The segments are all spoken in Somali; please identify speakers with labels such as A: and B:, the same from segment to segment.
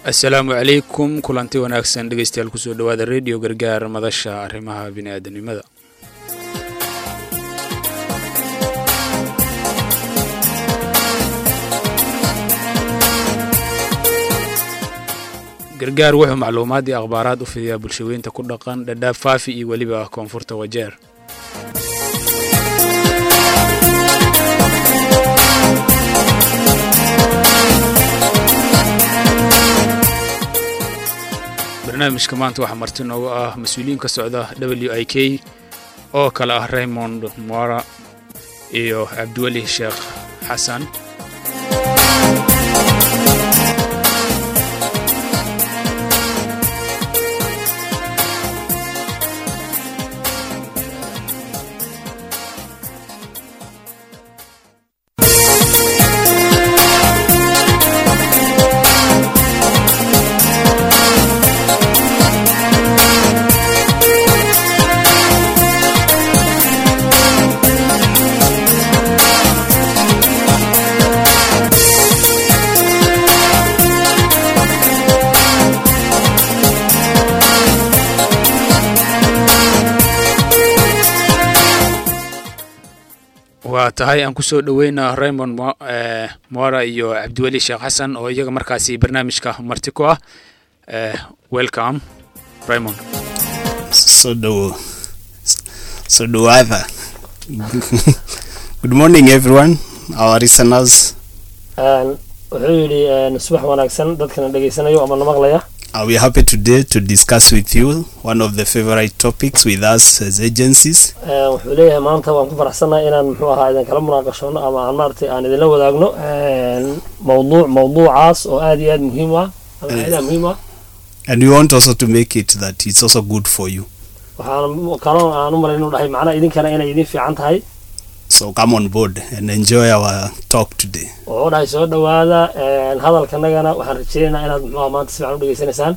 A: assalaamu calaykum kulanti wanaagsan dhegeystayaal kusoo dhowaada redio gargaar madasha arrimaha bini'aadanimada gargaar wuxuu macluumaad iyo akhbaaraad u fidiyaa bulshaweynta ku dhaqan dhadhaab faafi iyo weliba koonfurta wajeer barnaamijka maanta waxaa marti noogu ah mas-uuliyiin ka socda w i k oo kale ah raymond mora iyo cabdiweli sheekh xasan waa tahay aan kusoo dhoweyna raymond mora iyo cabdiweli sheekh xasan oo iyaga markaasi barnaamijka marti ku ah welcome raymond
B: so dhowo so dhowaada good morning everyone our listeners
C: wuxuu yidhi subax wanaagsan dadkana dhegaysanayo ama na maqlaya
B: Uh, we are happy today to discuss with you one of the favorite topics with us as agencies.
C: wuxuu leeyahay maanta waan ku faraxsannahay inaan muxuu ahaa idin kala munaaqashoono ama aan maaragtay aan idinla wadaagno mawduuc mawduucaas oo aad iyo aad muhiim u ah ama aad muhiim u ah
B: And we want also to make it that it's also good for you.
C: waxaan kaloo aan u malayn inuu dhahay macnaha idinkana inay idin fiican tahay
B: So come on board and enjoy our talk today.
C: wuxuu dhahay soo dhowaada hadalkanagana waxaan rajeynaynaa inaad muxuu ahaa maanta si fiican u dhegaysanaysaan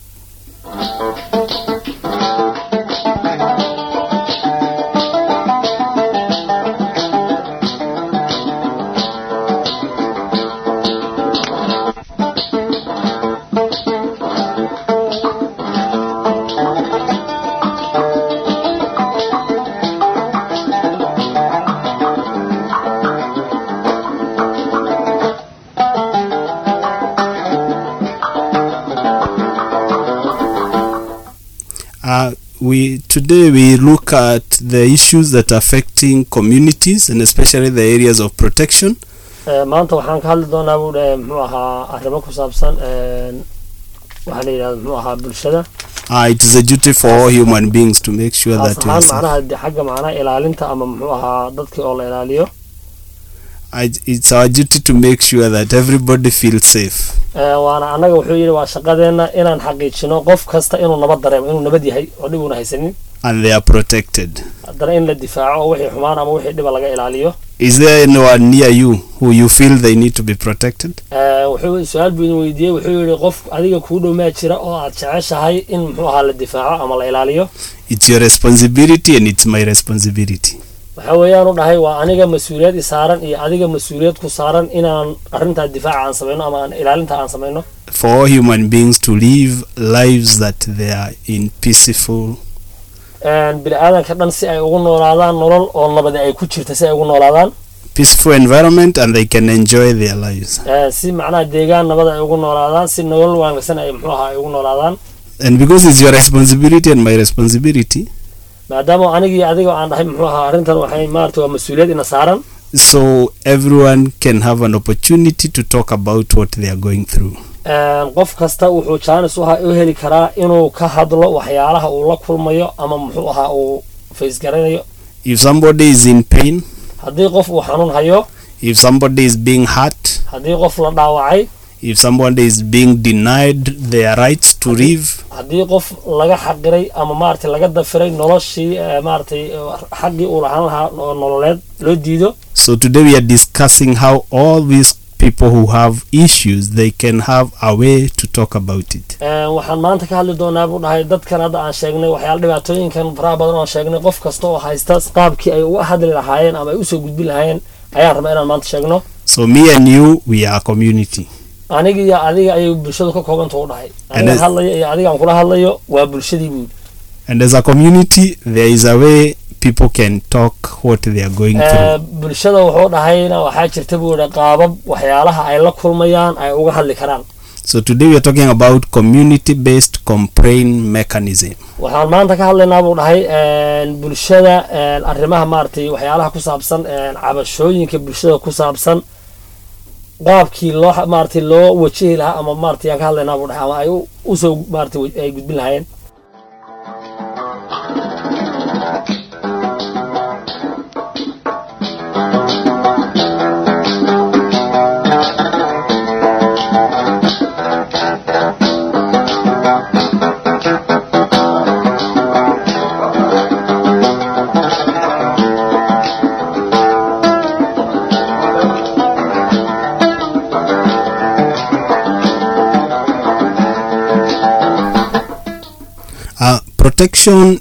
B: Uh, we today we look at the issues that are affecting communities and especially the areas of protection.
C: Eh, maanta waxaan ka hadli doonaa buu dhahay muxuu ahaa arrimo ku saabsan waxaa la yidhahda muxuu ahaa bulshada
B: Uh, it is a duty for all human beings to make sure
C: taas
B: that we are
C: ahaan
B: safe.
C: macnaha de- xagga macnaha ilaalinta ama muxuu ahaa dadkii oo la ilaaliyo
B: I- It's our duty to make sure that everybody feels safe.
C: Eh, waana annaga wuxuu yidhi waa shaqadeenna inaan xaqiijino qof kasta inuu nabad dareemo inuu nabad yahay oo dhib uuna haysanin
B: and they are protected.
C: haddana in la difaaco oo wixii xumaan ama wixii dhiba laga ilaaliyo
B: Is there anyone near you who you feel they need to be protected?
C: Eh, wuxuu su-aal buu idin weydiiyey wuxuu yidhi qof adiga kuu dhow maa jira oo aad jeceshahay in muxuu ahaa la difaaco ama la ilaaliyo
B: It's your responsibility and it's my responsibility.
C: waxa weeyaan u dhahay waa aniga mas-uuliyad i saaran iyo adiga mas-uuliyad ku saaran inaan arrintaa difaaca aan samayno ama aan ilaalinta aan samayno
B: For all human beings to live lives that they are in peaceful
C: bini aadanka dhan si ay ugu noolaadaan nolol oo nabadi ay ku jirta si ay ugu noolaadaan
B: peaceful environment and they can enjoy their lives.
C: Eh, si macnaha deegaan nabad ay ugu noolaadaan si nolol wanaagsan ay muxuu ahaa ay ugu noolaadaan
B: And because it's your responsibility and my responsibility,
C: maadaama anigii adiga aan dhahay muxuu ahaa arrintan waxay maarata waa mas-uuliyad ina saaran
B: so everyone can have an opportunity to talk about what they are going through.
C: Eh, qof kasta wuxuu jaanis u ha- u heli karaa inuu ka hadlo waxyaalaha uu la kulmayo ama muxuu ahaa uu faysgaranayo
B: If somebody is in pain,
C: haddii qof uu xanuun hayo
B: if somebody is being hurt,
C: haddii qof la dhaawacay
B: if somebody is being denied their rights to live,
C: haddii qof laga xaqiray ama maaragtay laga dafiray noloshii eh, maaragtay eh, xaqii uu lahaan lahaa oo nololeed loo diido
B: So today we are discussing how all these people who have issues they can have a way to talk about it.
C: Eh, waxaan maanta ka hadli doonaa buu dhahay dadkan hadda aan sheegnay waxyaala dhibaatooyinkan faraha badan oo aan sheegnay qof kasta oo haysta qaabkii ay uga hadli lahaayeen ama ay usoo gudbin lahaayeen ayaan rabaa inaan maanta sheegno
B: So me and you we are a community.
C: aniga iyo adiga ayay bulshadu ka koobanta u dhahay
B: And
C: aniga
B: as-
C: hadlayo iyo adiga aan kula hadlayo waa bulshadii buu
B: And as a community, there is a way people can talk what they are going
C: Eh,
B: through.
C: bulshada wuxuu dhahayna waxaa jirta buu yidhi qaabab waxyaalaha ay la kulmayaan ay uga hadli karaan
B: So today we are talking about community-based complaint mechanism.
C: waxaan maanta ka hadlaynaa buu dhahay een, bulshada een, arrimaha maaragtay waxyaalaha ku saabsan een, cabashooyinka bulshada ku saabsan qaabkii loo maaragtay loo wajihi lahaa ama maaragtay aan ka hadlaynaa buu dhahay ama ay u- usoo maaragtay wa- ay gudbin lahaayeen
B: Uh, protection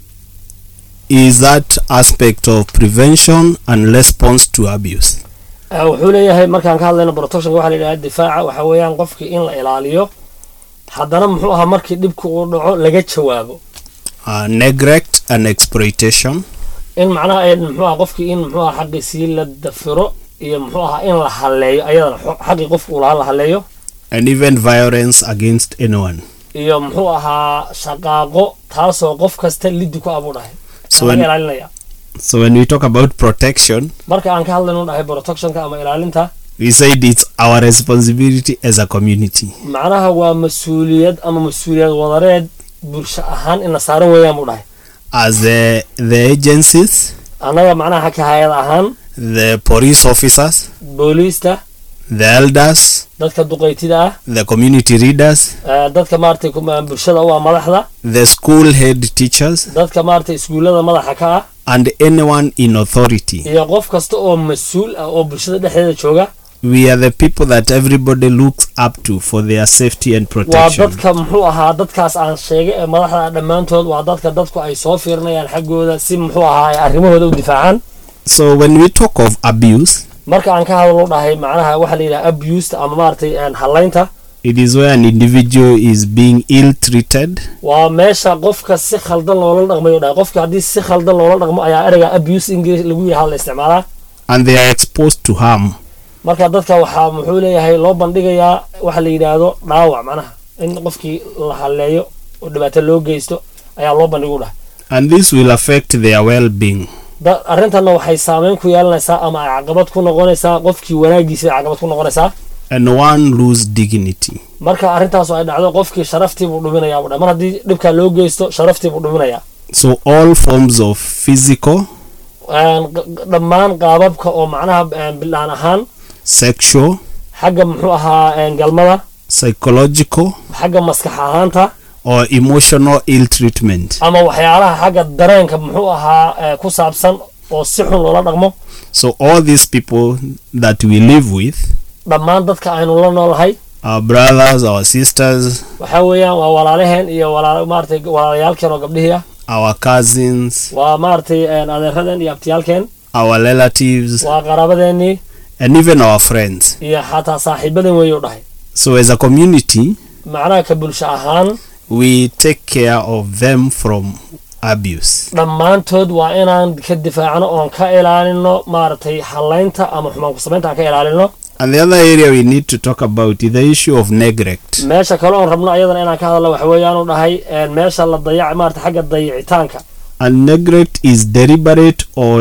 B: is that aspect of prevention and response to abuse.
C: Eh, wuxuu leeyahay markaan ka hadlayno protectionka waxaa la yidhaha difaaca waxaa weeyaan qofkii in la ilaaliyo haddana muxuu ahaa markii dhibku uu dhaco laga jawaabo
B: Uh, neglect and exploitation,
C: in macnaha ay muxuu ahaa qofkii in muxuu ahaa xaqiisii la dafiro iyo muxuu ahaa in la halleeyo ayadana xo- xaqii qofku uu lahaa la halleeyo
B: and even violence against anyone.
C: iyo muxuu ahaa shaqaaqo taasoo qof kasta liddi ku abuu dhahay
B: So
C: laga
B: when,
C: ilaalinaya
B: so when we talk about protection,
C: marka aan ka hadlayno dhahay protectionka ama ilaalinta
B: we said it's our responsibility as a community.
C: macnaha waa mas-uuliyad ama mas-uuliyad wadareed bulsho ahaan ina saaran weeyaan buu dhahay
B: As the, the agencies,
C: annaga macnaha ka hay-ad ahaan
B: the police officers,
C: booliista
B: the elders,
C: dadka duqaytida ah
B: the community leaders,
C: eh, dadka maaragtay kuma- bulshada u ah madaxda
B: the school head teachers,
C: dadka maaragtay iskuullada madaxa ka ah
B: and anyone in authority.
C: iyo qof kasta oo mas-uul ah oo bulshada dhexdeeda jooga
B: We are the people that everybody looks up to for their safety and
C: waa
B: protection.
C: dadka muxuu ahaa dadkaas aan sheegay ee madaxda ah dhammaantood waa dadka dadku ay soo fiirinayaan xaggooda si muxuu ahaa ay arrimahooda u difaacaan
B: So when we talk of abuse,
C: marka aan ka hadlo dhahay macnaha waxaa la yidhaha abused ama maaragtay een, hallaynta
B: it is where an individual is being ill treated
C: waa meesha qofka si khaldan loola dhaqmayo dhahay qofka haddii si khaldan loola dhaqmo ayaa ereyga abuse english lagu yidhaha la isticmaalaa
B: and they are exposed to harm.
C: marka dadka waxaa muxuu leeyahay loo bandhigayaa waxa la yidhaahdo dhaawac macnaha in qofkii la halleeyo oo dhibaato loo geysto ayaa loo bandhigu dhahay
B: And this will affect their well being.
C: da arrintanna waxay saameyn ku yeelanaysaa ama ay caqabad ku noqonaysaa qofkii wanaagiisa ay caqabad ku noqonaysaa
B: And one lose dignity.
C: marka arrintaas oo ay dhacdo qofkii sharaftii buu dhuminayaa buu dhahay mar haddii dhibkaa loo geysto sharaftii buu dhuminayaa
B: So all forms of physical,
C: Een, q- dhammaan qaababka oo macnaha een, bilaan ahaan
B: sexual,
C: xagga muxuu ahaa een, galmada
B: psychological,
C: xagga maskax ahaanta
B: or emotional ill treatment.
C: ama waxyaalaha xagga dareenka muxuu ahaa ee, ku saabsan oo si xun loola dhaqmo
B: So all these people that we live with,
C: dhammaan dadka aynu la noolahay
B: our brothers, our sisters,
C: waxaa weeyaan waa walaalaheen iyo walaal maaragtay walaalayaalkeen oo gabdhihii ah
B: our cousins,
C: waa maaragtay een, adeeradeen iyo abtiyaalkeen
B: our relatives,
C: waa qaraabadeenii
B: and even our friends.
C: iyo xataa saaxiibadan weeyuu dhahay
B: So as a community,
C: macnaha ka bulsho ahaan
B: we take care of them from abuse.
C: dhammaantood waa inaan ka difaacno oon ka ilaalino maaragtay hallaynta ama xumaan ku samaynta aan ka ilaalino
B: And the other area we need to talk about is the issue of neglect.
C: meesha kale oon rabno ayadana inaan ka hadalno waxa weeyaan u dhahay een, meesha la dayac maarata xagga dayicitaanka
B: And neglect is deliberate or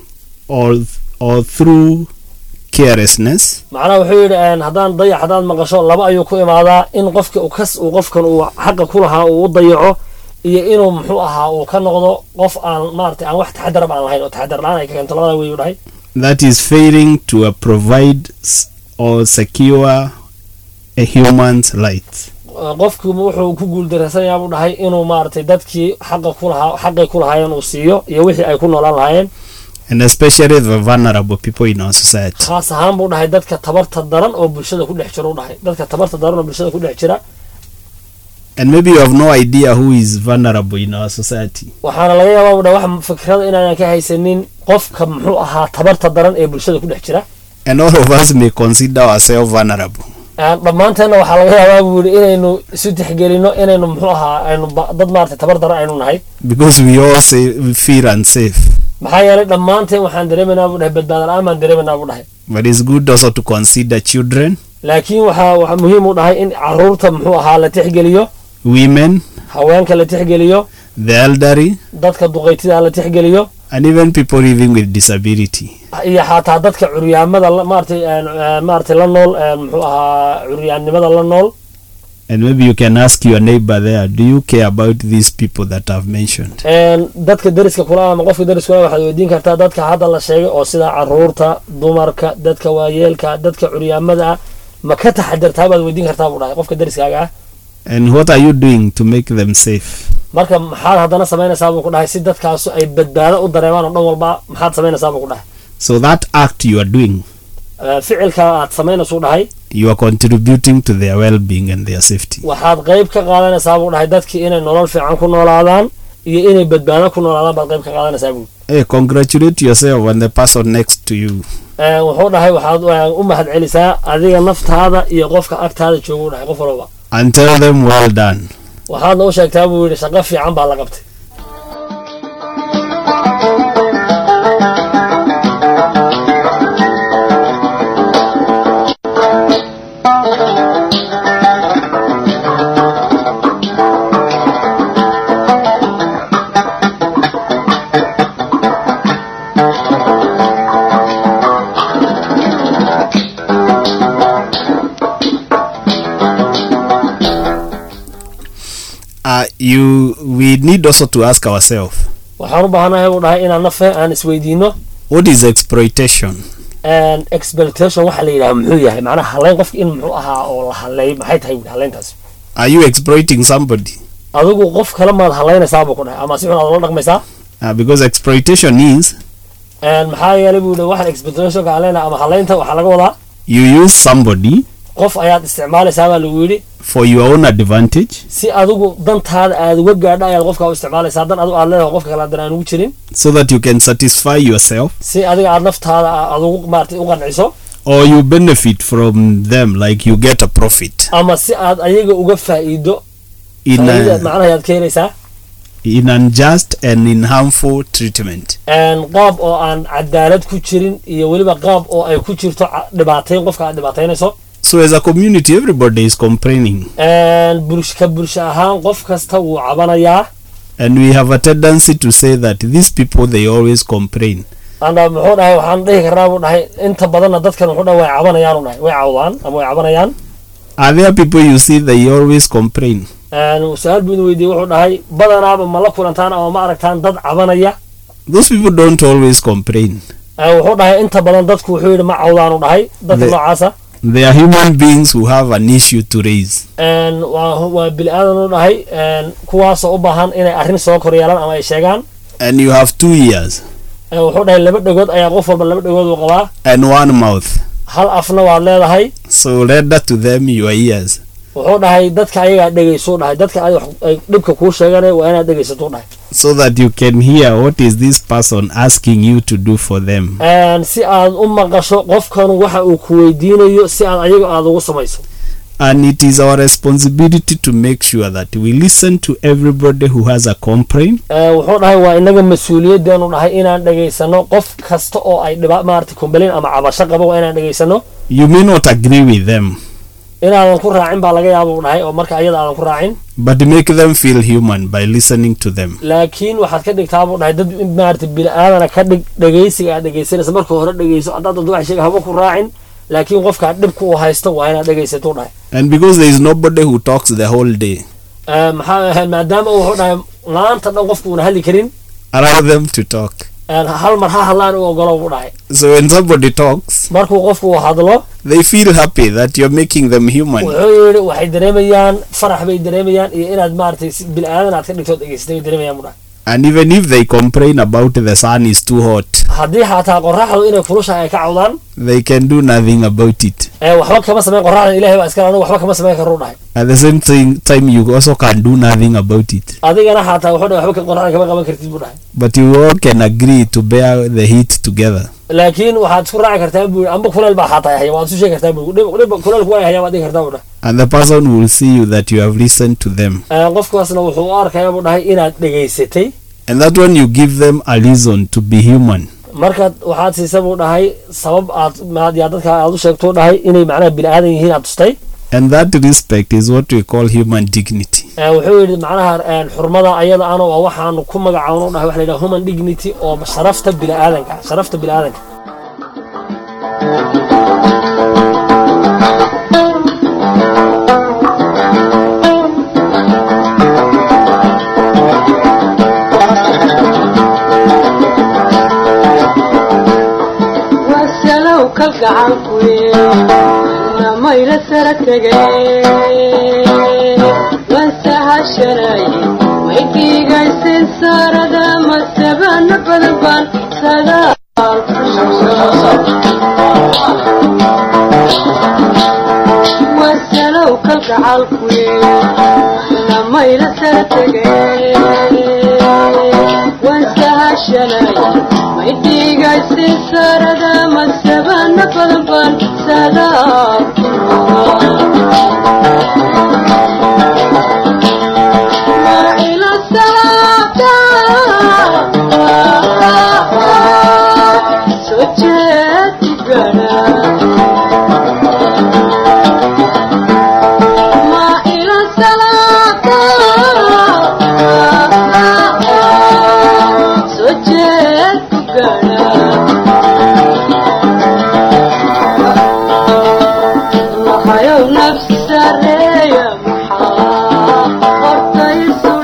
B: or or through carelessness,
C: macnaha wuxuu yidhi een, haddaan dayac haddaad maqasho laba ayuu ku imaadaa in qofka uu kas uu qofkan uu xaqa ku lahaa uu u dayaco iyo inuu muxuu ahaa uu ka noqdo qof aan maarata aan wax taxadarab aan lahayn oo taxadar la-aan ay ka keento labada weeyuu dhahay
B: that is failing to uh, provide s- or secure a human's rights.
C: qofku wuxuu ku guuldareysanayaa buu dhahay inuu maaragtay dadkii xaqa ku lahaa xaqay ku lahaayeen uu siiyo iyo wixii ay ku noolaan lahaayeen
B: and especially the vulnerable people in our society.
C: khaas ahaan buu dhahay dadka tabarta daran oo bulshada ku dhex jira u dhahay dadka tabarta daran oo bulshada ku dhex jira
B: And maybe you have no idea who is vulnerable in our society.
C: waxaana laga yaabaa buu dhahay wax fikrada inaanan ka haysanin qofka muxuu ahaa tabarta daran ee bulshada ku dhex jira
B: And all of us may consider ourselves vulnerable.
C: Een, dhammaanteenna waxaa laga yaabaa buu yidhi inaynu isu tixgelino inaynu muxuu ahaa aynu ba- dad maaragtay tabar dara aynu nahay
B: because we all say we feel unsafe.
C: maxaa yeelay dhammaanteen waxaan dareemaynaa buu dhahay badbaada la-aan baan dareemaynaa buu dhahay
B: But it's good also to consider children,
C: laakiin waxaa waxaa muhiim u dhahay in caruurta muxuu ahaa la tixgeliyo
B: women,
C: haweenka la tixgeliyo
B: the elderly,
C: dadka duqaytida la tixgeliyo
B: and even people living with disability.
C: iyo xataa dadka curyaamada la- maaragtay een, een, maaragtay la nool een, muxuu ahaa curyaannimada la nool
B: And maybe you can ask your neighbor there, do you care about these people that I've mentioned?
C: Een, dadka deriska kula ama qofka deriska kula waxaad weydiin kartaa dadka hadda la sheegay oo sida caruurta dumarka dadka waayeelka dadka curyaamada ah ma ka taxadirtaa baad weydiin kartaa buu dhahay qofka deriskaaga ah
B: And what are you doing to make them safe?
C: marka maxaad haddana samaynaysaa buu ku dhahay si dadkaasu ay badbaado u dareemaan oo dhan walba maxaad samaynaysaa buu ku dhahay
B: So that act you are doing,
C: Ee, ficilka aad samaynaysu dhahay
B: you are contributing to their well-being and their safety.
C: waxaad qayb ka qaadanaysaa buu dhahay dadkii inay nolol fiican ku noolaadaan iyo inay badbaado ku noolaadaan baad qayb ka qaadanaysaa buu
B: Hey, congratulate yourself and the person next to you.
C: Ee, wuxuu dhahay waxaad ee, u mahad celisaa adiga naftaada iyo qofka agtaada jooga u dhahay qof walba
B: And tell them well done.
C: waxaadna u sheegtaa buu yidhi shaqo fiican baa la qabtay
B: Uh, you, we need also to ask ourselves,
C: waxaan u baahanahay buu dhahay inaan nafe aan isweydiino
B: what is exploitation?
C: and expectation waxa la yidhaha muxuu yahay macnaha haleyn qofka in muxuu ahaa oo la haleey maxay tahay buu haleyntaas
B: Are you exploiting somebody?
C: adigu qof kale maad haleynaysaa buu ku dhahay ama si xun aad ula dhaqmaysaa
B: Uh, because exploitation is
C: And maxaa yeelay buu yidhi waxaan expectationka haleynaa ama haleynta waxaa laga wadaa
B: you use somebody
C: qof ayaad isticmaalaysaa baa lagu yidhi
B: for your own advantage
C: si adigu dantaada aad uga gaadho ayaad qofka u isticmaalaysaa dan adigu aad leedahay qofka kale haddana aan ugu jirin
B: so that you can satisfy yourself
C: si adiga aad naftaada aad ugu maartay u qanciso
B: or you benefit from them like you get a profit
C: ama si aad ayaga uga faa'iido
B: in
C: faa'iida
B: a,
C: macnaha ayaad ka helaysaa
B: in unjust and in harmful treatment.
C: And qaab oo aan cadaalad ku jirin iyo weliba qaab oo ay ku jirto ca- dhibaatayn qofka aad dhibaataynayso
B: So as a community, everybody is complaining,
C: And bulsh ka bulsho ahaan qof kasta wuu cabanayaa
B: and we have a tendency to say that these people they always complain.
C: anda muxuu dhahay waxaan dhihi karnaa buu dhahay inta badanna dadkan wuxuu dhahay way cabanayaan u dhahay way cawdaan ama way cabanayaan
B: Are there people you see they always complain?
C: And su-aal buu idin weydiiyey wuxuu dhahay badanaaba ma la kulantaan ama ma aragtaan dad cabanaya
B: Those people don't always complain.
C: And wuxuu dhahay inta badan dadku wuxuu yidhi ma cawdaan u dhahay dadka
B: The-
C: noocaasa
B: They are human beings who have an issue to raise.
C: And waa waa bili aadan u dhahay And kuwaasoo u baahan inay arrin soo koryeelaan ama ay sheegaan
B: And you have two ears
C: And wuxuu dhahay laba dhagood ayaa qof walba laba dhagood uu qabaa
B: and one mouth.
C: hal afna waad leedahay
B: So render to them your ears.
C: wuxuu dhahay dadka ayagaa dhegaysuu dhahay dadka ay wax- ay dhibka kuu sheeganaya waa inaad dhegaysatuu dhahay
B: so that you can hear what is this person asking you to do for them.
C: And si aad u maqasho qofkan waxa uu ku weydiinayo si aad ayaga aad ugu samayso
B: And it is our responsibility to make sure that we listen to everybody who has a complaint
C: Eh, wuxuu dhahay waa inaga mas-uuliyadeenu dhahay inaan dhegaysano qof kasta oo ay dhiba maarata complain ama cabasho qabo waa inaan dhegaysano
B: You may not agree with them,
C: inaadan ku raacin baa laga yaaba uu dhahay oo marka ayada aadan ku raacin
B: but make them feel human by listening to them.
C: laakiin waxaad ka dhigtaa buu dhahay dad maarata bini-aadana ka dhig dhegaysiga aad dhegaysanaysa marka hore dhegayso haddaad dad wax sheega haba ku raacin laakiin qofka dhibka uu haysto waa inaad dhegaysatuu dhahay
B: And because there is nobody who talks the whole day,
C: Eh, maxaa ahayd maadaama uu wuxuu dhahay maanta dhan qofku uuna hadli karin
B: allow them to talk.
C: eh, hal mar ha hadlaan u ogolo buu dhahay
B: So when somebody talks,
C: markuu qofku uu hadlo
B: they feel happy that you're making them human.
C: wuxuu yidhi waxay dareemayaan farax bay dareemayaan iyo inaad maaragtay si bil-aadan aad ka dhigtood dhegaysatay bay dareemayaan buu dhahay
B: And even if they complain about the sun is too hot,
C: haddii xataa qoraxdu inay kulushahay ay ka cawdaan
B: they can do nothing about it.
C: eh, waxba kama samayn qoraxdan ilahay baa iskale anigu waxba kama samayn karuu dhahay
B: At the same thing, time, you also can do nothing about it.
C: adigana xataa wuxuu dhahay waxba ka- qoraxdan kama qaban kartid buu dhahay
B: But you all can agree to bear the heat together.
C: laakiin waxaad isku raaci kartaa buu amba kuleel baa xataa haya waad isu sheegi kartaa buu dhib dhib kuleelku waa haya waad dhigi kartaa buu dhahay
B: And the person will see you that you have listened to them.
C: Ee, qofkaasna wuxuu u arkayaa buu dhahay inaad dhegaysatay
B: And that one you give them a reason to be human.
C: markaad waxaad siisa buu dhahay sabab aad maad yaa dadka aad u sheegto u dhahay inay macnaha bini aadan yihiin aad tustay
B: And that respect is what we call human dignity.
C: Ee, wuxuu yidhi macnaha een, xurmada ayada ana waa waxaanu ku magacaawno dhahay waxa la yidhaha human dignity oo sharafta bini aadanka sharafta bini aadanka
D: wasalow kalgacankuye namayla sara tegay wansahashanay waydiigaysin saarada masabana badan baan sadaal wasalow kalgacalkuye namayla sara tegay wansahashanay maydhiigaysin saarada masabana badan baan sadaal marcila salaada soo jeed gana marcila salaada soo jeed gana maxayow nafsi sareeya maxaa qortaysu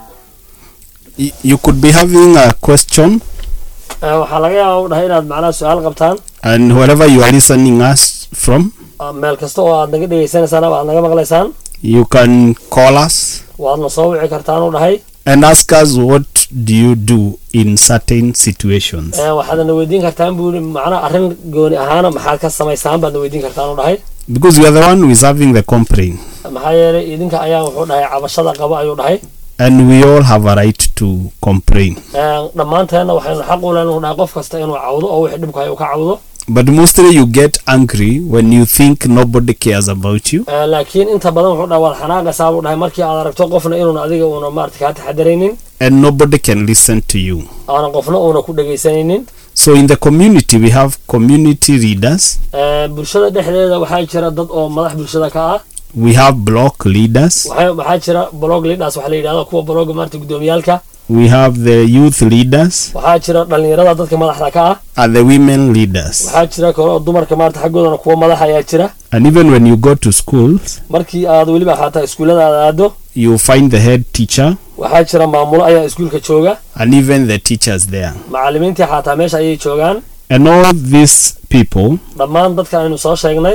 B: Y- You could be having a question,
C: Ee, waxaa laga yaabaa u dhahay inaad macnaha su-aal qabtaan
B: and wherever you are listening us from,
C: Ah, meel kasta oo aad naga dhegaysanaysaan ama aad naga maqlaysaan
B: you can call us
C: waadna soo wici kartaan u dhahay
B: and ask us what do you do in certain situations.
C: Ee, waxaadna weydiin kartaan buu yidhi macnaha arrin gooni ahaana maxaad ka samaysaan baadna weydiin kartaan u dhahay
B: Because you are the one who is having the complaint,
C: maxaa yeelay idinka ayaa wuxuu dhahay cabashada qaba ayuu dhahay
B: and we all have a right to complain.
C: Ee, dhammaanteenna waxaynu xaq u leenahay u dhahay qof kasta inuu cawdo oo wixii dhibku hay uu ka cawdo
B: But mostly you get angry when you think nobody cares about you,
C: Ee, laakiin inta badan wuxuu dhahay waad xanaaqaysaa buu dhahay markii aad aragto qofna inuuna adiga uuna maarata kaa taxadaraynin
B: and nobody can listen to you.
C: aana qofna uuna ku dhegaysanaynin
B: So in the community, we have community leaders,
C: Ee, bulshada dhexdeeda waxaa jira dad oo madax bulshada ka ah
B: we have block leaders,
C: waxaa waxaa jira blog leaders waxa la yidhahdo kuwa blogga maarata gudoomiyaalka
B: we have the youth leaders,
C: waxaa jira dhalinyarada dadka madaxda ka ah
B: and the women leaders.
C: waxaa jira kale oo dumarka maarata xaggoodana kuwa madax ayaa jira
B: And even when you go to schools,
C: markii aad weliba xataa iskuullada aad aado
B: you find the head teacher
C: waxaa jira maamulo ayaa iskuulka jooga
B: and even the teachers there.
C: macallimiintii xataa meesha ayay joogaan
B: And all these people,
C: dhammaan dadka aynu soo sheegnay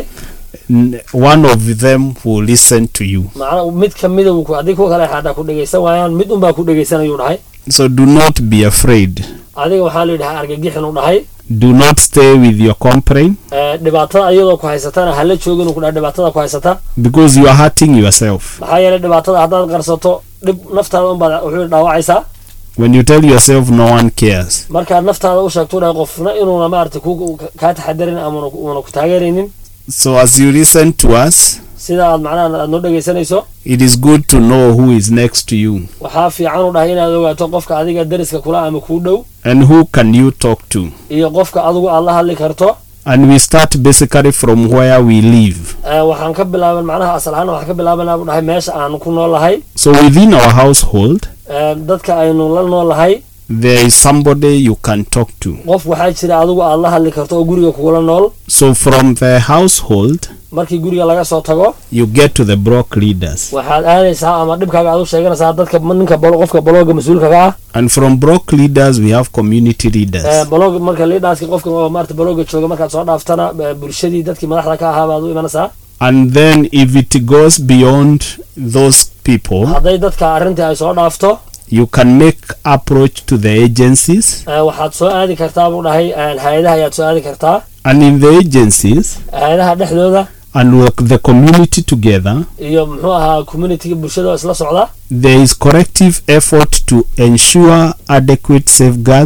B: n- one of them will listen to you.
C: macna mid ka mida wuu ku- haddii kuwa kale xataa ku dhegaysan waayaan mid unbaa ku dhegaysanayuu dhahay
B: So do not be afraid.
C: adiga waxaa la yidhahaa argagixin u dhahay
B: Do not stay with your complaint
C: Ee, dhibaatada iyadoo ku haysatana hala joogin uu ku dhahay dhibaatada ku haysata
B: because you are hurting yourself.
C: maxaa yeelay dhibaatada haddaad qarsato dhib naftaada unbaad wuxuu dhaawacaysaa
B: When you tell yourself no one cares,
C: markaad naftaada u sheegto u dhahay qofna inuuna maarata ku kaa taxadarin ama uuna ku- uuna ku taageeraynin
B: so as you listen to us,
C: sida aad macnaha aad noo dhegaysanayso
B: it is good to know who is next to you
C: waxaa fiican u dhahay inaad ogaato qofka adiga dariska kula ama kuu dhow
B: and who can you talk to.
C: iyo qofka adigu aad la hadli karto
B: And we start basically from where we live.
C: Ee, waxaan ka bilaaban macnaha asal ahaan waxaan ka bilaabanaa buu dhahay meesha aan ku noolahay
B: So within our household,
C: Ee, dadka aynu la noolahay
B: there is somebody you can talk to.
C: qof waxaa jira adigu aad la hadli karto oo guriga kugula nool
B: So from the household,
C: markii guriga laga soo tago
B: you get to the block leaders.
C: waxaad aadaysaa ama dhibkaaga aad u sheeganaysaa dadka ninka bolo- qofka bolooga mas-uulka ka ah
B: And from block leaders, we have community leaders.
C: Ee, bolooga marka liidhaaska qofka oo maarata bolooga jooga markaad soo dhaaftana ee, bulshadii dadkii madaxda ka ahaa baad u imanaysaa
B: And then if it goes beyond those people,
C: hadday dadka arrintii ay soo dhaafto
B: you can make approach to the agencies.
C: ee, waxaad soo aadi kartaa buu dhahay ee, hay-adaha ayaad soo aadi kartaa
B: And in the agencies
C: hay-adaha dhexdooda
B: and work the community together,
C: iyo muxuu ahaa communityga bulshada oo isla socda
B: there is corrective effort to ensure adequate safeguards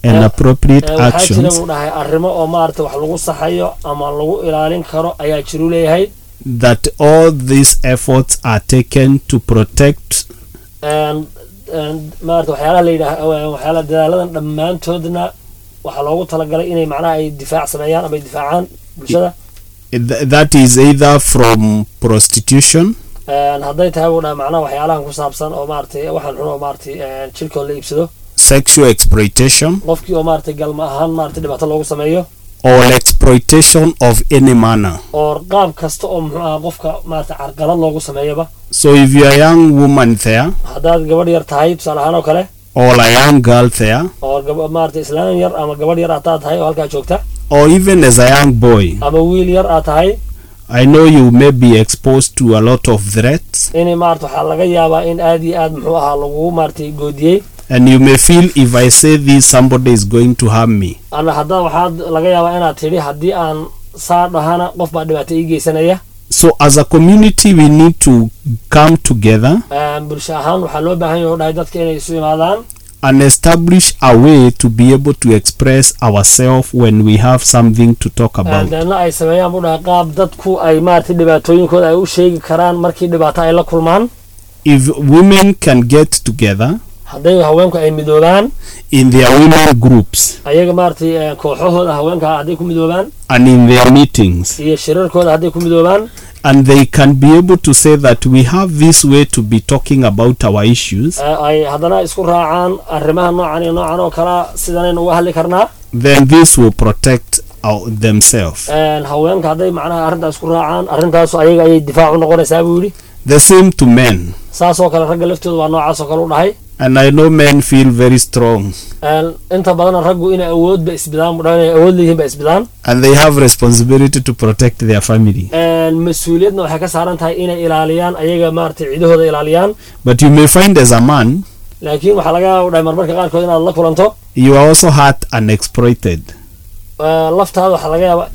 B: and
C: Eh,
B: appropriate
C: Eh, waxaa jira
B: actions
C: buu dhahay arrimo oo maarata wax lagu saxayo ama lagu ilaalin karo ayaa jiru leeyahay
B: that all these efforts are taken to protect
C: Een- een, maarata waxyaalaha la yidhaah waxyaalaha dadaaladan dhammaantoodna waxaa loogu talagalay inay macnaha ay difaac sameeyaan ama ay difaacaan bulshada
B: th- that is either from prostitution
C: Een, hadday tahay buu dhahay macnaha waxyaalahan ku saabsan oo maaragtay waxaan xun oo maaragtay een, jirkooda la iibsado
B: sexual exploitation
C: qofkii oo maaragtay galma ahaan maaragtay dhibaato loogu sameeyo
B: or exploitation of any manner
C: oo qaab kasta oo muxuu ahaa qofka maaragtay carqalad loogu sameeyaba
B: so if you are a young woman there
C: haddaad gabadh yar tahay tusaale ahaan oo kale
B: or a young girl there
C: oo gab- maaragtay islaan yar ama gabadh yar haddaad tahay oo halkaa joogta
B: or even as a young boy
C: ama wiil yar aad tahay
B: i know you may be exposed to a lot of threats
C: in maarata waxaa laga yaabaa in aad iyo aad muxuu ahaa lagu maaragtay goodiyey
B: and you may feel if i say this somebody is going to harm me
C: ana hadda waxaad laga yaabaa inaad tidhi haddii aan saa dhahana qof baa dhibaato ii geysanaya
B: so as a community we need to come together
C: Een, bulsho ahaan waxaa loo baahan yahay oo dhahay dadka inay isu imaadaan
B: and establish a way to be able to express ourselves when we have something to talk
C: Een,
B: about
C: deedna ay sameeyaan buu dhahay qaab dadku ay maaragtay dhibaatooyinkooda ay u sheegi karaan markii dhibaato ay la kulmaan
B: if women can get together
C: hadday haweenku ay midoobaan
B: in their women groups
C: ayaga maaragtay een, kooxahooda haweenka hadday ku midoobaan
B: and in their meetings
C: iyo shirarkooda hadday ku midoobaan
B: and they can be able to say that we have this way to be talking about our issues
C: ee, ay haddana isku raacaan arrimaha noocan iyo noocan oo kalea sidanaynu uga hadli karnaa
B: then this will protect our, themselves
C: Een, haweenka hadday macnaha arrintaas isku raacaan arrintaasu ayaga ayay difaac u noqonaysaa buu yidhi
B: the same to men
C: saasoo kale ragga laftooda waa noocaas oo kale u dhahay
B: and i know men feel very strong
C: Een, inta badan raggu inay awoodba isbidaan buu dhahay inay awood leeyihiin ba isbidaan
B: and they have responsibility to protect their family
C: Een, mas-uuliyadna waxay ka saaran tahay inay ilaaliyaan ayaga maaragtay cidahooda ilaaliyaan
B: but you may find as a man
C: laakiin waxaa laga yaaba u dhahay marmarka qaarkood inaad la kulanto
B: you are also hurt and exploited
C: Een, laftaada waxaa laga yaaba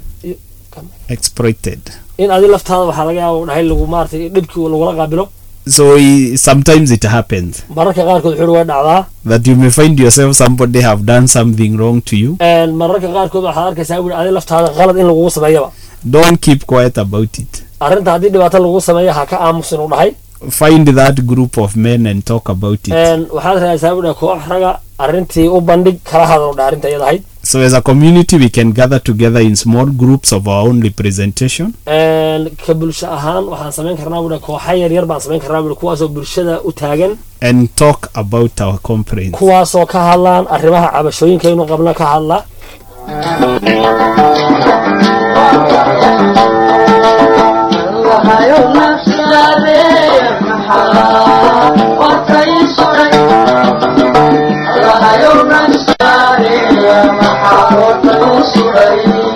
B: exploited
C: in adi laftaada waxaa laga yaaba u dhahay lagu maaragtay dhibkii lagula qaabilo
B: so i- sometimes it happens
C: mararka qaarkood wuxuu way dhacdaa
B: that you may find yourself somebody have done something wrong to you
C: Een, mararka qaarkood waxaad arkaysaa buu adi laftaada qalad in lagugu sameeyaba
B: don't keep quiet about it
C: arrinta haddii dhibaato lagu sameeyo ha ka aamusin u dhahay
B: find that group of men and talk about it
C: Een, waxaad raadsaa buu dhahay koox raga arrintii u bandhig kala hadal u dhahay arrinta iyada ahayd
B: so as a community we can gather together in small groups of our own representation
C: Een, ka bulsho ahaan waxaan samayn karnaa buu dhahay kooxa yaryar baan samayn karnaa buu dhahay kuwaasoo bulshada u taagan
B: and talk about our complaints
C: kuwaasoo ka hadlaan arrimaha cabashooyinkaynu qabno ka hadla
D: Allahayow nafsadeeya maxaa warkay suray Allahayow nafsadeeya maxaa warkay suray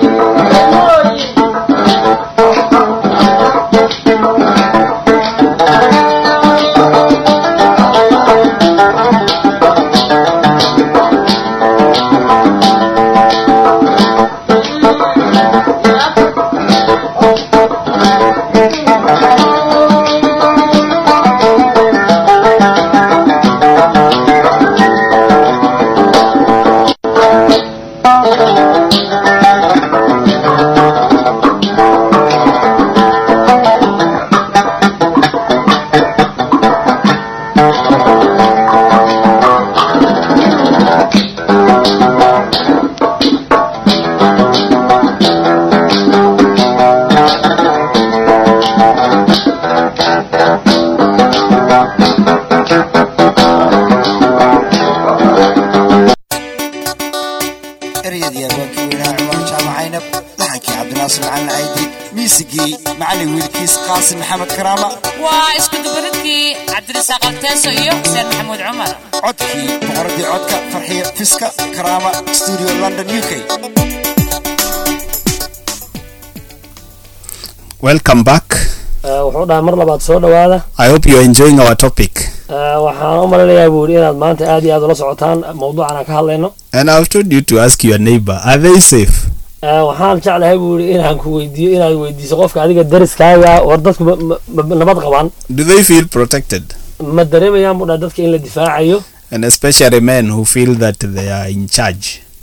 E: ereyadii abwaankii weynaha cumar jaamac caynab laxankii cabdinaasir macalin caydi miisigii macalin wiilkiis qaasim maxamed karaama
F: waa isku dubaridkii cabdirasaaq alteeso iyo xuseen maxamuud cumar
E: codkii boqoradii codka farxiyo fiska karaama studio london u k
B: welcome back
C: Ee, wuxuu dhahay mar labaad soo dhowaada
B: i hope you're enjoying our topic
C: Ee, waxaan u malinayaa buu yidhi inaad maanta aad iyo aad ula socotaan mawduucan aan ka hadlayno
B: and i've told you to ask your neighbor are they safe
C: Ee, waxaan jeclahay buu yidhi inaan ku weydiiyo inaad weydiiso qofka adiga dariskaaga war dadku ma- ma- ma- nabad qabaan
B: do they feel protected
C: ma dareemayaan buu dhahay dadka in la difaacayo
B: and especially men who feel that they are in charge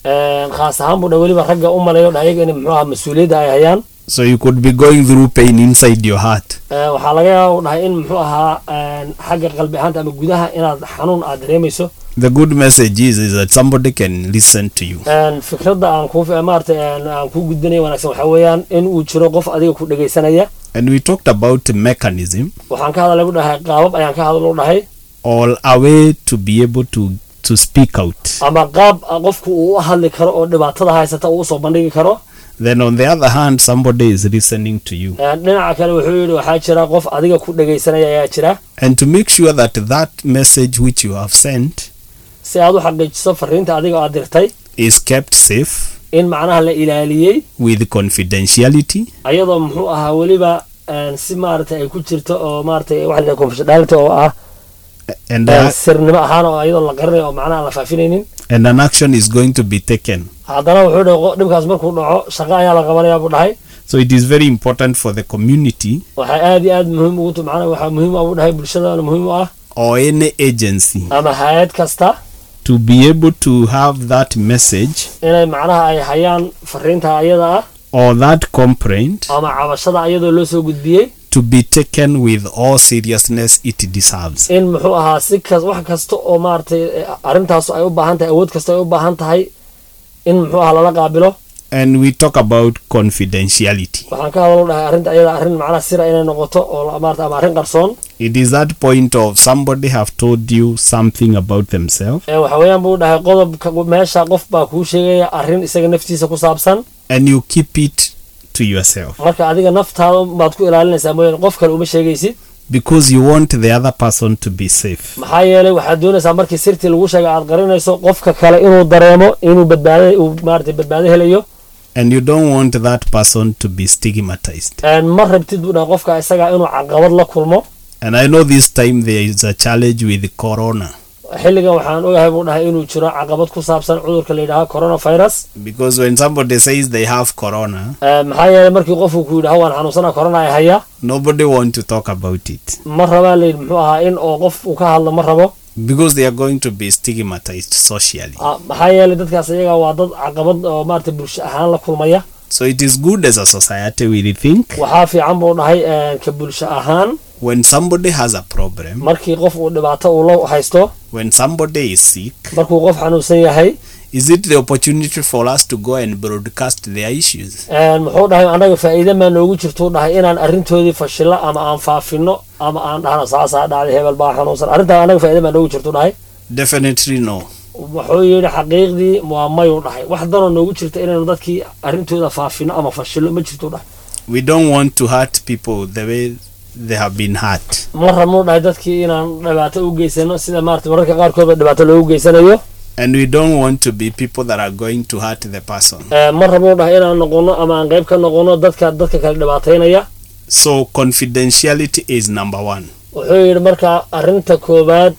C: Een, khaas ahaan buu dhahay weliba ragga u malayo dhahay iyaga in muxuu ahaa mas-uuliyadda ay hayaan
B: So you could be going through pain inside your heart.
C: Een, waxaa laga yaaba u dhahay in muxuu ahaa een, xagga qalbi ahaanta ama gudaha inaad xanuun aad dareemayso
B: The good message is, is that somebody can listen to you.
C: Een, fikradda aan kuu maarata aan kuu gudbinayo wanaagsan waxaa weeyaan in uu jiro qof adiga ku dhegaysanaya
B: And we talked about mechanism,
C: waxaan ka hadalay u dhahay qaabab ayaan ka hadal u dhahay
B: all a way to be able to, to speak out.
C: ama qaab qofku uu u hadli karo oo dhibaatada haysata uu usoo bandhigi karo
B: Then on the other hand, somebody is listening to you.
C: Een, dhinaca kale wuxuu yidhi waxaa jira qof adiga ku dhegaysanaya ayaa jira
B: And to make sure that that message which you have sent
C: si aad u xaqiijiso fariinta adiga aad dirtay
B: is kept safe
C: in macnaha la ilaaliyey
B: with confidentiality
C: ayadoo muxuu ahaa weliba een, si maaragtay ay ku jirto oo maaragtay waxa la yidhaha confidentiality oo ah
B: and,
C: een,
B: uh,
C: sirnimo ahaan oo ayadoo la qarinayo oo macnaha aan la faafinaynin
B: and an action is going to be taken.
C: haddana wuxuu dhahay qo- dhibkaas markuu dhaco shaqo ayaa la qabanayaa buu dhahay
B: So it is very important for the community
C: waxay aad iyo aad muhiim ugu tu macnaha waxaa muhiim ah buu dhahay bulshadana muhiim u ah
B: or any agency
C: ama hay-ad kasta
B: to be able to have that message
C: inay macnaha ay hayaan fariinta ayada ah
B: or that complaint
C: ama cabashada ayadoo loo soo gudbiyey
B: to be taken with all seriousness it deserves.
C: in muxuu ahaa si kas wax kasta oo maaragtay eh, arrintaasu ay u baahan tahay awood kasta ay u baahan tahay in muxuu ahaa lala qaabilo
B: And we talk about confidentiality.
C: waxaan ka hadalo dhahay arrinta ayada arrin macnaha sira inay noqoto oo la- maarata ama arrin qarsoon
B: It is that point of somebody have told you something about themselves
C: Ee, waxa weeyaan buu dhahay qodobka meesha qof baa kuu sheegaya arrin isaga naftiisa ku saabsan
B: and you keep it to yourself
C: marka adiga naftaada baad ku ilaalinaysaa mooyaane qof kale uma sheegaysid
B: because you want the other person to be safe.
C: maxaa yeelay waxaad doonaysaa markii sirtii lagu sheegay aad qarinayso qofka kale inuu dareemo inuu badbaado uu maarata badbaado helayo
B: And you don't want that person to be stigmatized.
C: Een, ma rabtid buu dhahay qofka isaga inuu caqabad la kulmo
B: And I know this time there is a challenge with corona
C: xilligan waxaan ogahay buu dhahay inuu jiro caqabad ku saabsan cudurka la yidhaaho coronavirus
B: because when somebody says they have corona,
C: Ee, maxaa yeelay markii qofku ku yidhaho waan xanuunsana corona ay haya
B: nobody want to talk about it
C: ma rabaa layidhi muxuu ahaa in oo qof uu ka hadlo ma rabo
B: because they are going to be stigmatized socially.
C: Ah, maxaa yeelay dadkaas iyaga waa dad caqabad oo maarata bulsho ahaan la kulmaya
B: So it is good as a society we think
C: waxaa fiican buu dhahay een, ka bulsho ahaan
B: when somebody has a problem,
C: markii qof uu dhibaato uu la haysto
B: when somebody is sick,
C: markuu qof xanuunsan yahay
B: is it the opportunity for us to go and broadcast their issues?
C: Een, muxuu dhahay annaga faa'iide maa noogu jirtuu dhahay inaan arrintoodii fashilo ama aan faafino ama aan dhahno saasaa dhacday hebel baa xanuunsan arrintaa annaga faa'iide maa noogu jirtuu dhahay
B: Definitely no.
C: wuxuu yidhi xaqiiqdii waa mayuu dhahay wax danoo noogu jirta inaynu dadkii arrintooda faafino ama fashilo ma jirtuu dhahay
B: We don't want to hurt people the way they have been hurt.
C: ma rabnu dhahay dadkii inaan dhibaato u geysano sida maarata mararka qaarkoodba dhibaato loogu geysanayo
B: And we don't want to be people that are going to hurt the person.
C: Ee, ma rabnu dhahay inaan noqono ama aan qayb ka noqono dadka dadka kale dhibaataynaya
B: So confidentiality is number one.
C: wuxuu yidhi marka arrinta koowaad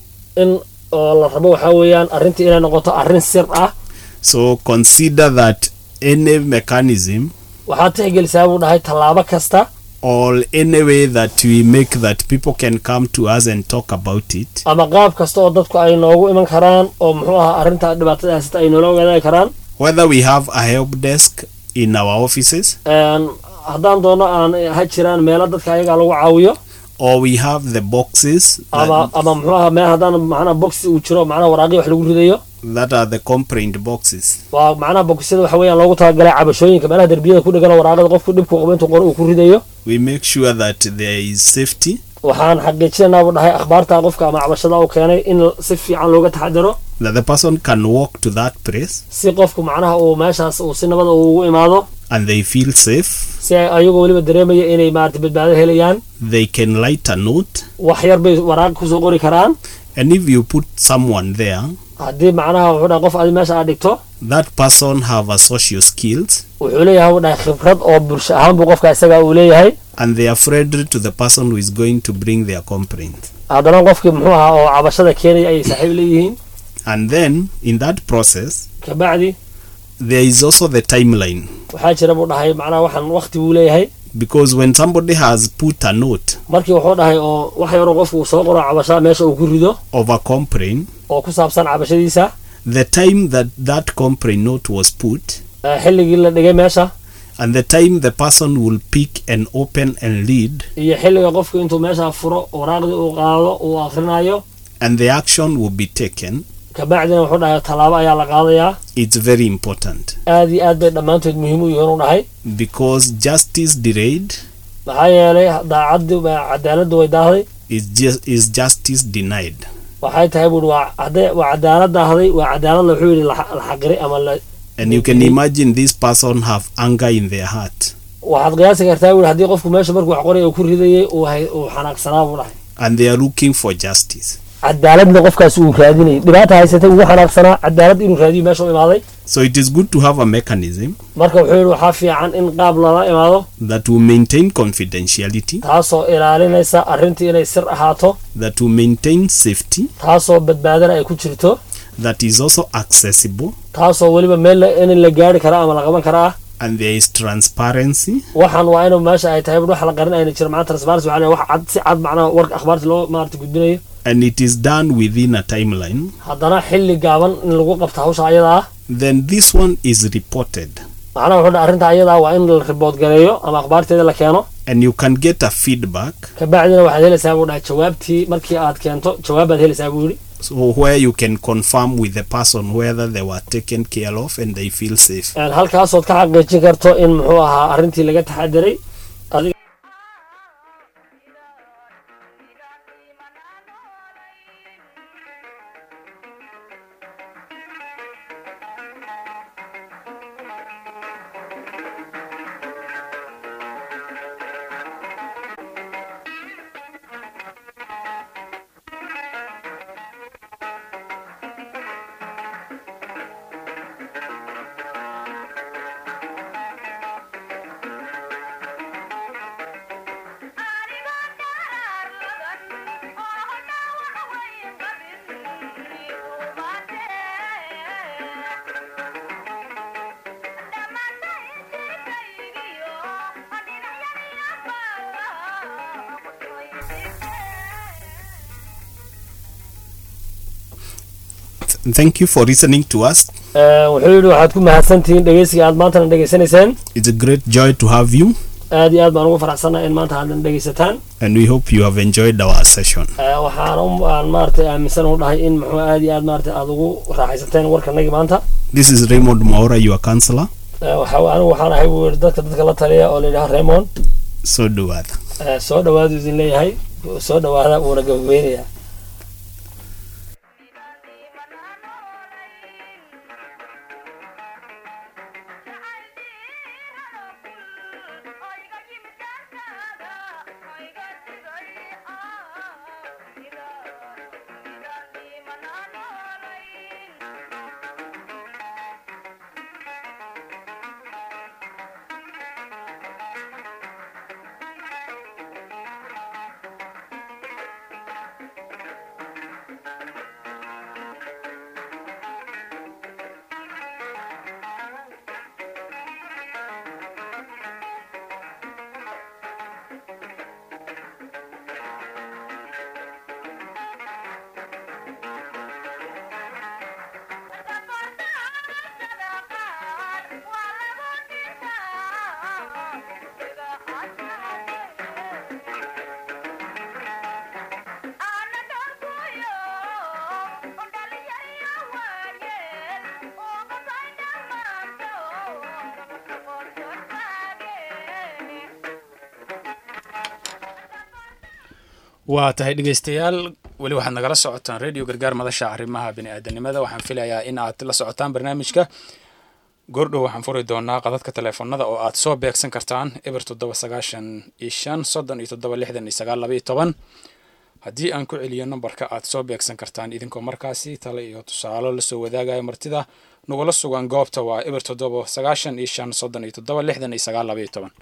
C: in oo la rabo waxaa weeyaan arrintii inay noqoto arrin sir ah
B: So consider that any mechanism
C: waxaad tixgelisaa buu dhahay tallaabo kasta
B: or any way that we make that people can come to us and talk about it
C: ama qaab kasta oo dadku ay noogu iman karaan oo muxuu ahaa arrinta dhibaatada haysata ay noola wadaagi karaan
B: whether we have a help desk in our offices
C: Een, haddaan doono aan ha jiraan meelo dadka ayaga lagu caawiyo
B: or we have the boxes
C: ama
B: that,
C: ama muxuu ahaa meel haddaan macnaha boxi uu jiro macnaha waraaqii wax lagu ridayo
B: that are the complaint boxes
C: waa macnaha boxyada waxa weeyaan loogu talagalay cabashooyinka meelaha derbiyada ku dhegan oo waraaqada qofku dhibku qabo intuu qoro uu ku ridayo
B: we make sure that there is safety
C: waxaan xaqiijinaynaa buu dhahay akhbaarta qofka ama cabashada uu keenay in si fiican looga taxadaro
B: that the person can walk to that place
C: si qofku macnaha uu meeshaas uu si nabada uu ugu imaado
B: and they feel safe
C: si ay ayagoo weliba dareemaya inay maarata badbaado helayaan
B: they can write a note
C: wax yar bay waraaq kusoo qori karaan
B: and if you put someone there
C: haddii macnaha wuxuu dhahay qof adi meesha aad dhigto
B: that person have a social skills
C: wuxuu leeyahay buu dhahay khibrad oo bulsho ahaan buu qofka isaga uu leeyahay
B: and they are friendly to the person who is going to bring their complaint
C: haddana qofkii muxuu ahaa oo cabashada keenaya ayay saaxiib leeyihiin
B: and then in that process
C: kabacdi
B: there is also the timeline
C: waxaa jira buu dhahay macnaha waxaan waqti buu leeyahay
B: because when somebody has put a note
C: markii wuxuu dhahay oo wax yaroo qofku uu soo qoro cabashada meesha uu ku rido
B: of a complaint
C: oo ku saabsan cabashadiisa
B: the time that that compre note was put
C: Eh, xilligii la dhigay meesha
B: and the time the person will pick and open and read
C: iyo xilliga qofku intuu meesha furo waraaqdii uu qaado uu akhrinayo
B: and the action will be taken
C: kabacdina wuxuu dhahay tallaabo ayaa la qaadayaa
B: it's very important
C: aad iyo aad bay dhammaantood muhiim u yihiin u dhahay
B: because justice delayed
C: maxaa yeelay daacaddi cadaaladdu way daahday
B: is just is justice denied
C: waxay tahay buuri waa hadday waa cadaalad daahday waa cadaalad la wuxuu yidhi la la xaqiray ama la
B: and you can imagine this person have anger in their heart
C: waxaad qiyaasi kartaa buuri haddii qofku meesha markuu wax qoraya uu ku ridayay uu hay uu xanaaqsanaa buu dhahay
B: and they are looking for justice
C: cadaaladna qofkaas uu raadinayay dhibaata haysatay ugu xanaaqsanaa cadaalad inuu raadiyo meesha u imaaday
B: so it is good to have a mechanism
C: marka wuxuu yidhi waxaa fiican in qaab lala imaado
B: that will maintain confidentiality
C: taasoo ilaalinaysa arrintii inay sir ahaato
B: that will maintain safety
C: taasoo badbaadana ay ku jirto
B: that is also accessible
C: taasoo weliba meel la- in la gaari kara ama la qaban kara ah
B: and there is transparency
C: waxaan waa inuu meesha ay tahay wax la qarin ayna jiro macnaha transparency waxaa la yidhaha wax cad si cad macnaha warka akhbaarta loo maarata gudbinayo
B: and it is done within a timeline
C: haddana xilli gaaban in lagu qabto hawsha ayada ah
B: then this one is reported
C: macnaha wuxuu dhaha arrinta ayada ah waa in la ribood gareeyo ama akhbaarteeda la keeno
B: and you can get a feedback
C: kabacdina waxaad helaysaa buu dhahay jawaabtii markii aad keento jawaabaad helaysaa buu yidhi
B: so where you can confirm with the person whether they were taken care of and they feel safe
C: Een, halkaasood ka xaqiijin karto in muxuu ahaa arrintii laga taxadiray adiga
B: Th- thank you for listening to us
C: Een, wuxuu yidhi waxaad ku mahadsantihiin dhegeysiga aad maantana dhegeysanayseen
B: it's a great joy to have you
C: aad iyo aad baan ugu faraxsannahay in maanta haddan dhegeysataan
B: and we hope you have enjoyed our session
C: Ee, waxaan u- aan maaragtay aaminsan u dhahay in muxuu aad iyo aad maaragtay aad ugu raaxaysateen warkanagii maanta
B: this is raymond maura your counselor
C: Ee, waxa anigu waxaan ahay buu yidhi dadka dadka la taliya oo la yidhaha raymond
B: so dhawaada
C: Ee, soo dhawaadu idin leeyahay soo dhawaada wuuna gabagabeynayaa
A: waa tahay dhegeystayaal weli waxaad nagala socotaan radio gargaar madasha arrimaha biniaadanimada waxaan filayaa in aad la socotaan barnaamijka goordhow waxaan furi doonaa qadadka teleefonada oo aad soo beegsan kartaan eber toddoba sagaashan iyo shan soddon iyo toddoba lixdan iyo sagaal laba iyo toban haddii aan ku celiyo nambarka aad soo beegsan kartaan idinkoo markaasi tale iyo tusaalo lasoo wadaagayo martida nagula sugan goobta waa eber toddoba sagaashan iyo shan soddon iyo toddoba lixdan iyo sagaal laba iyo toban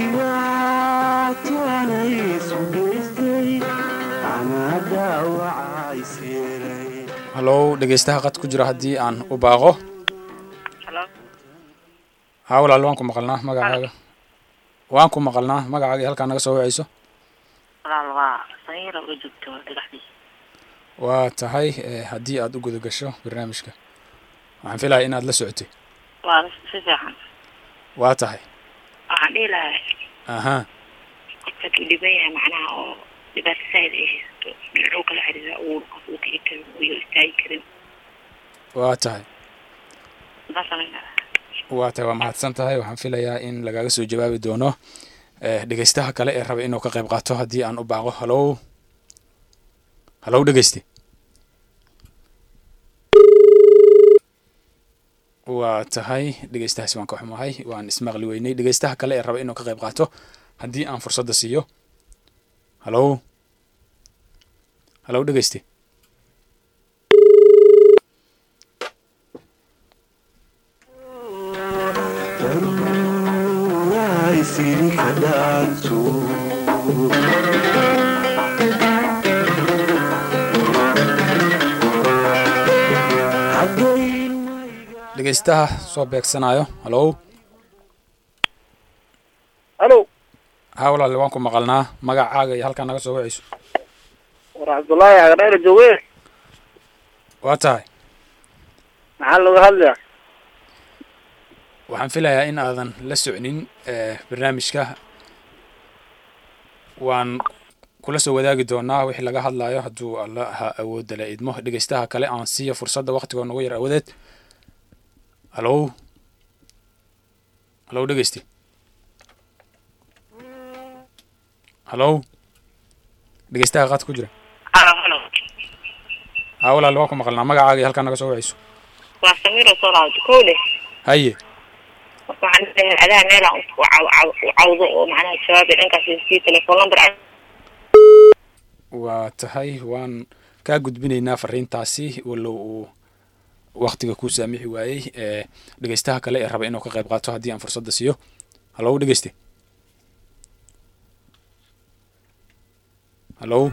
A: hallow dhegeystaha qad ku jira haddii aan u baaqo haa walaal waan ku maqalnaa magacaaga waan ku maqalnaa magacaaga iyo halkaa naga soo wacayso
G: walaal waa sanyara oo joogto dhagaxdii
A: waa tahay eh, haddii aad u guda gasho barnaamijka waxaan filaya inaad la socotay
G: waa si fiican
A: waa tahay
G: waxaan dhihi lahaa
A: aha
G: qofka kii dhiban yahay macnaha oo dhibaato saaid ay haysato dhinacuu kala xiriira uu qof uu kici karin iyo istaagi karin
A: waa tahay
G: saasaan
A: waa tahay waa mahadsan tahay waxaan filayaa in lagaga soo jawaabi doono eh, dhegeystaha kale ee raba inuu ka qayb qaato haddii aan u baaqo hallow hallow dhegeyste waa tahay dhegeystahaasi waan ka xumahay waan ismaqli weynay dhegeystaha kale ee raba inuu ka qayb qaato haddii aan fursadda siiyo hallow hallow dhegeyste dhegeystaha soo beegsanayo hallow
H: halo
A: haa walaale waan ku maqalnaa magacaaga iyo halkaa naga soo wacayso
H: war cabdullaahi agdheer jooge
A: waa tahay
H: maxaa looga hadlayaa
A: waxaan filayaa in aadan la socnin eh, barnaamijka waan kula soo wadaagi doonaa wixii laga hadlayo hadduu alla ha awoodda la idmo dhegeystaha kale aan siiya fursadda waktigoo nagu yar awoodeed hallow hallow dhegeysti hallow dhegeystaha qaad ku jira
G: halo halo
A: haa walaale waan ku maqalnaa magacaaga iyo halkaa naga soo wacayso
G: waa samiir oo soo laabto kow leh
A: haye
G: marka waxaan leeyahay adaha meela u caw- caw- u cawdo oo macnaha jawaabi dhankaas sii telefoon number
A: waa tahay waan kaa gudbinaynaa fariintaasi walow uu waktiga ku saamixi waayey ee dhegeystaha kale ee raba inuu ka qayb qaato haddii aan fursadda siiyo hallow dhegeyste hallow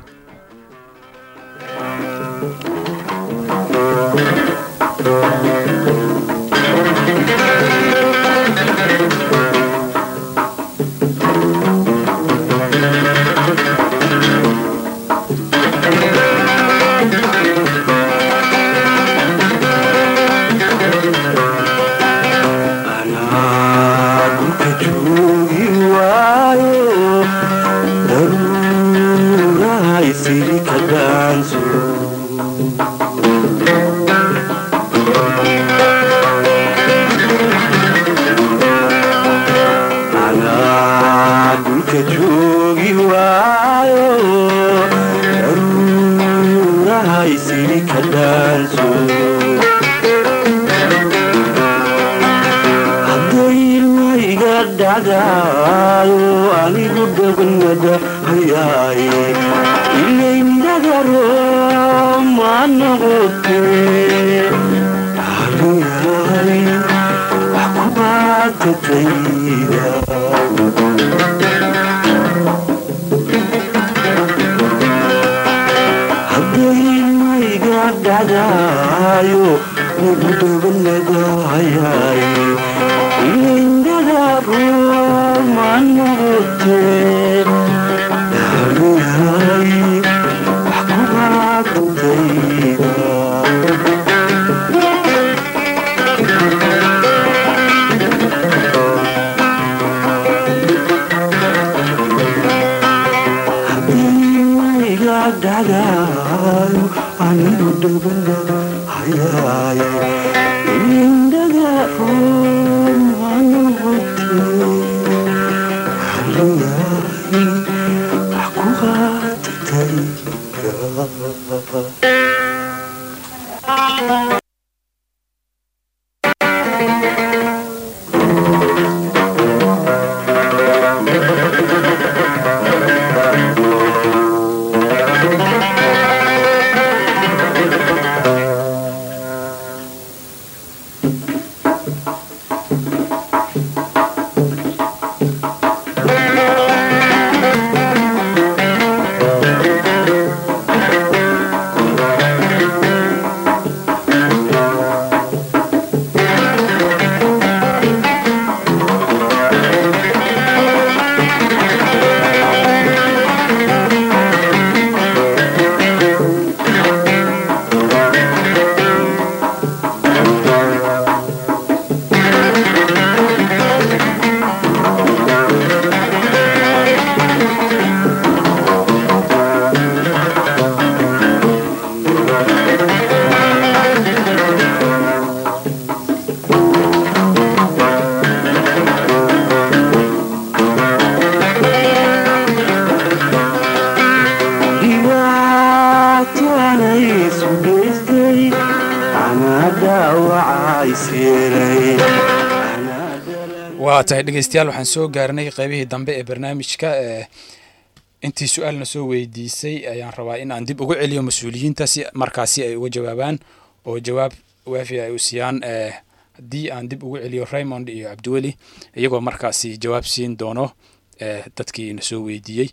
A: waa tahay dhegeystayaal waxaan soo gaarnay qeybihii dambe ee barnaamijka ee intii su-aalna soo weydiisay ayaan rabaa in aan dib ugu celiyo mas-uuliyiinta si markaasi ay uga jawaabaan oo jawaab waafi ay u siiyaan ee haddii aan dib ugu celiyo raymond iyo cabdiweli iyagoo markaasi jawaab siin doono ee dadkii na soo weydiiyey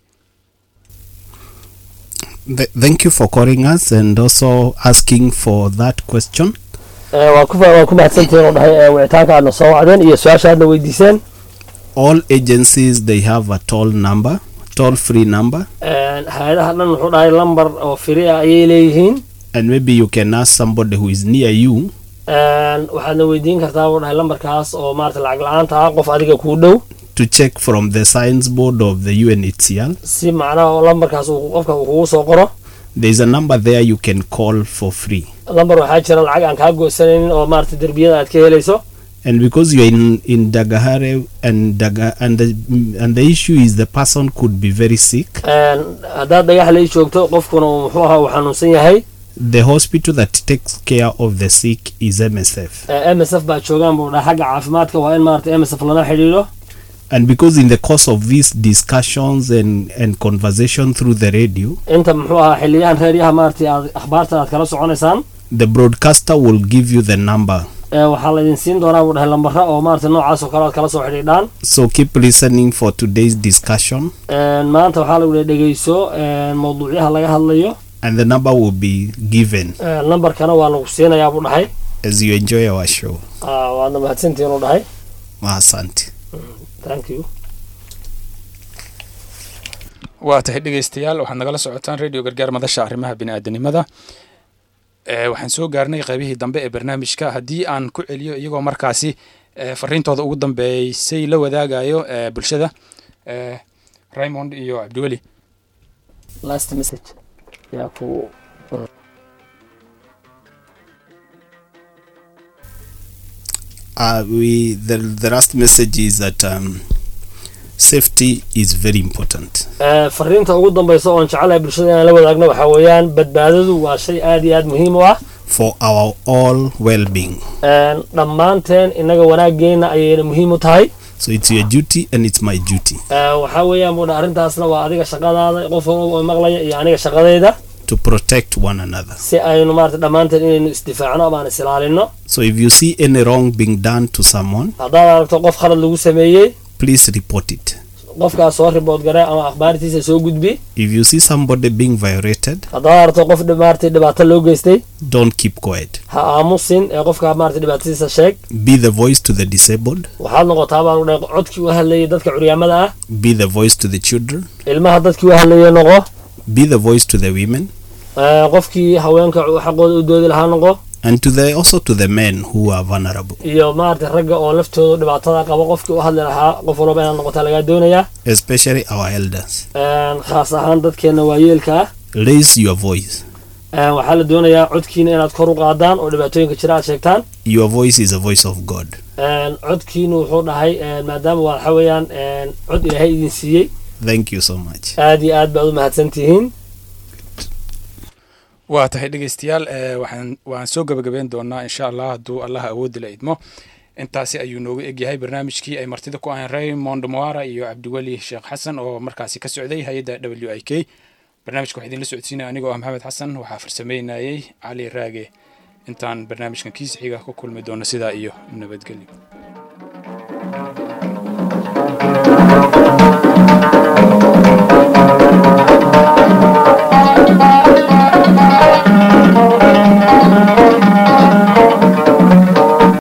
B: Th- thank you for calling us and also asking for that question.
C: Eh, waa ku waa ku mahadsantihiin oo dhahay eh, wicitaanka aadna soo wacdeen iyo su-aasha aadna weydiiseen
B: All agencies they have a toll number, toll free number,
C: Eh, hay-adaha dhan wuxuu dhahay lambar oo firi ah ayay leeyihiin
B: and maybe you can ask somebody who is near you
C: Eh, waxaadna weydiin kartaa buu dhahay lambarkaas oo maarata lacag la-aanta ah qof adiga kuu dhow
B: to check from the science board of the UNHCR.
C: si macnaha oo lambarkaas uu qofka uu kugu soo qoro
B: There is a number there you can call for free.
C: lambar waxaa jira lacag aan kaa goosanaynin oo maarata derbiyada aad ka helayso
B: And because you're in, in Dagahare and Daga and the and the issue is the person could be very sick.
C: Eh, haddaad dhagax lay joogto qofkuna uu muxuu ahaa uu xanuunsan yahay
B: The hospital that takes care of the sick is MSF.
C: Eh, m s f baa joogaan buu dhahay xagga caafimaadka waa in maarata m s f lala xidhiidho
B: And because in the course of these discussions and, and conversation through the radio,
C: inta muxuu ahaa xiliyahan reeryaha maarata aad akhbaarta aad kala soconaysaan
B: the broadcaster will give you the number.
C: Eh, waxaa laydin siin doonaa buu dhahay lambara oo maarata noocaas oo kale aad kala soo xidhiidhaan
B: So keep listening for today's discussion,
C: Eh, maanta waxaa lagu dhahay dhegeyso eh, mawduucyaha laga hadlayo
B: and the number will be given
C: Eh, lambarkana waa lagu siinayaa buu dhahay
B: as you enjoy our show.
C: Ah, waadna mahadsantihiin uu dhahay
B: Asante.
C: thank you
A: waa tahay dhegeystayaal waxaad nagala socotaan radio gargaar madasha arrimaha biniaadanimada ee waxaan soo gaarnay qaybihii dambe ee barnaamijka haddii aan ku celiyo iyagoo markaasi ee fariintooda ugu dambeysay la wadaagayo ee bulshada ee raymond iyo cabdiweli
C: last message yaa ku
B: Uh, we the, the last message is that um, safety is very important.
C: Eh, fariinta ugu dambeysa oon jecelahay bulshada inaan la wadaagno waxaa weeyaan badbaadadu waa shay aad iyo aad muhiim u ah
B: for our all well-being.
C: Eh, dhammaanteen innaga wanaageena ayayna muhiim u tahay
B: So it's your duty and it's my duty
C: Eh, waxaa weeyaan buu dhahay arrintaasna waa adiga shaqadaada qof walba oo maqlaya iyo aniga shaqadayda
B: to protect one another.
C: si aynu maarata dhammaanteen inaynu isdifaacno ama aan is ilaalino
B: So if you see any wrong being done to someone,
C: haddaad aragto qof khalad lagu sameeyey
B: please report it.
C: qofkaas soo ribood gare ama akhbaartiisa soo gudbi
B: If you see somebody being violated,
C: haddaad aragto qof dhi- maarata dhibaato loo geystay
B: don't keep quiet.
C: ha aamusin ee qofka maarata dhibaatadiisa sheeg
B: Be the voice to the disabled,
C: waxaad noqotaa baan dhahay codkii u hadlayay dadka curyaamada ah
B: be the voice to the children,
C: ilmaha dadkii u hadlayay noqo
B: be the voice to the women,
C: ee, qofkii haweenka xaqooda u doodi lahaa noqo
B: and to the also to the men who are vulnerable,
C: iyo maarata ragga oo laftooda dhibaatada qaba qofkii u hadli lahaa qof walba inaad noqotaa lagaa doonayaa
B: especially our elders.
C: Een, khaas ahaan dadkeena waayeelka ah
B: Raise your voice.
C: Een, waxaa la doonayaa codkiina inaad kor u qaadaan oo dhibaatooyinka jira aad sheegtaan
B: Your voice is a voice of God.
C: Een, codkiinu wuxuu dhahay een, maadaama waa waxa weeyaan een, cod ilaahay idin siiyey
B: Thank you so much.
C: aad iyo aad baad u mahadsan tihiin
A: waa tahay dhegeystayaal ee waxaan waan soo gabagabeyn doonaa insha allah hadduu allah awoodi la idmo intaasi ayuu noogu egyahay barnaamijkii ay martida ku ahayn raymond moara iyo cabdiweli sheekh xasan oo markaasi ka socday hay-adda w i k barnaamijka waxaa idinla socodsiinaya anigoo ah maxamed xasan waxaa farsameynayay cali raage intaan barnaamijkan kiisa xiga ku kulmi doono sidaa iyo nabadgelyo